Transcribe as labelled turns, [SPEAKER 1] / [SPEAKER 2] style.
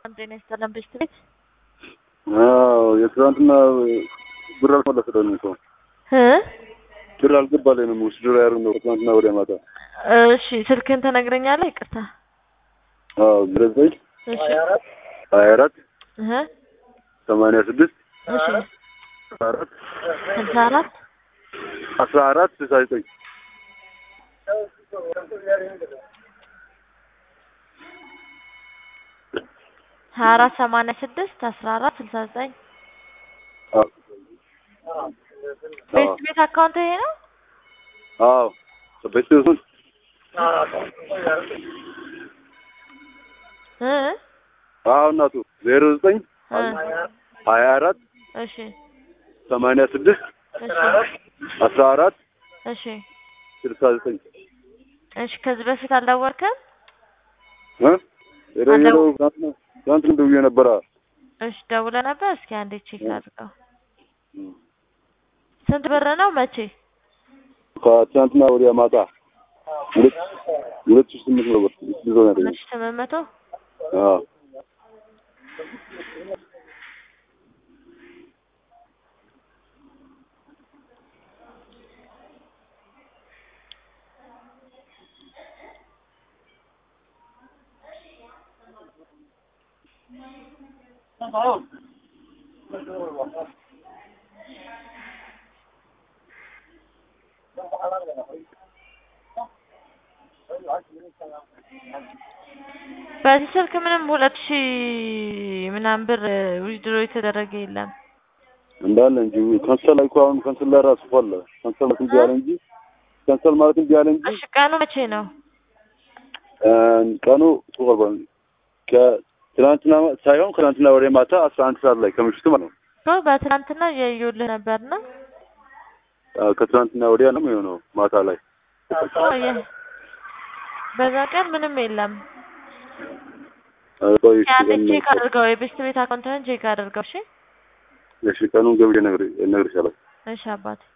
[SPEAKER 1] ጤና ይስጥልን ቤስት ቤት
[SPEAKER 2] አዎ የትናንትና ብር አልመለስልንም እኮ
[SPEAKER 1] እ
[SPEAKER 2] ብር አልገባልንም። ውስድሮ ያደረግነው ትናንትና ወዲያ ማታ።
[SPEAKER 1] እሺ ስልክህን ትነግረኛለህ? ይቅርታ
[SPEAKER 2] አዎ ዘጠኝ
[SPEAKER 1] እሺ
[SPEAKER 2] ሀያ አራት
[SPEAKER 1] እህ
[SPEAKER 2] ሰማንያ ስድስት
[SPEAKER 1] እሺ
[SPEAKER 2] አስራ አራት
[SPEAKER 1] ስልሳ አራት
[SPEAKER 2] አስራ አራት ስልሳ ዘጠኝ
[SPEAKER 1] ሀያ አራት ሰማንያ ስድስት አስራ አራት ስልሳ ዘጠኝ ቤስት ቤት አካውንት ይሄ ነው?
[SPEAKER 2] አዎ ቤት ቤቱን
[SPEAKER 1] እ
[SPEAKER 2] አዎ እናቱ ዜሮ ዘጠኝ
[SPEAKER 1] እ
[SPEAKER 2] ሀያ አራት
[SPEAKER 1] እሺ
[SPEAKER 2] ሰማንያ ስድስት
[SPEAKER 1] እሺ
[SPEAKER 2] አስራ አራት
[SPEAKER 1] እሺ
[SPEAKER 2] ስልሳ ዘጠኝ
[SPEAKER 1] እሺ ከዚህ በፊት አልደወልክም?
[SPEAKER 2] እ የደወለው ትናንትና ትናንትና ደውዬ ነበረ።
[SPEAKER 1] እሺ ደውለህ ነበር? እስኪ አንዴ ቼክ አድርገው። ስንት ብር ነው? መቼ?
[SPEAKER 2] ከትናንትና ወዲያ ማታ ሁለት ሁለት ሺህ ስምንት መቶ ብር ይዞ ነው ያገኘው።
[SPEAKER 1] ሁለት ሺህ ስምንት መቶ
[SPEAKER 2] አዎ
[SPEAKER 1] በዚህ ስልክ ምንም ሁለት ሺህ ምናምን ብር ዊዝድሮ የተደረገ የለም።
[SPEAKER 2] እንዳለ እንጂ ካንሰል እኮ አሁን ካንሰል ላይ ራሱ እኮ አለ ካንሰል ማለት እንጂ አለ እንጂ ካንሰል ማለት እንጂ አለ እንጂ
[SPEAKER 1] እሺ ቀኑ መቼ ነው?
[SPEAKER 2] እ ቀኑ ጾም ከትናንትና ሳይሆን ከትናንትና ወደ ማታ አስራ አንድ ሰዓት ላይ ከምሽቱ ማለት ነው።
[SPEAKER 1] እኮ በትናንትና እያየሁልህ ነበርና
[SPEAKER 2] አዎ፣ ከትናንትና ወዲያ ነው የሚሆነው ማታ ላይ
[SPEAKER 1] የ- በዛ ቀን ምንም የለም።
[SPEAKER 2] እ ቆይ እሺ፣
[SPEAKER 1] ያንን
[SPEAKER 2] ቀን-
[SPEAKER 1] ቼክ አድርገው፣ የቤስት ቤት አካውንትህን ቼክ አድርገው። እሺ
[SPEAKER 2] እሺ ቀኑን ገብቼ ነግሬ እነግርሻለሁ።
[SPEAKER 1] እሺ አባቴ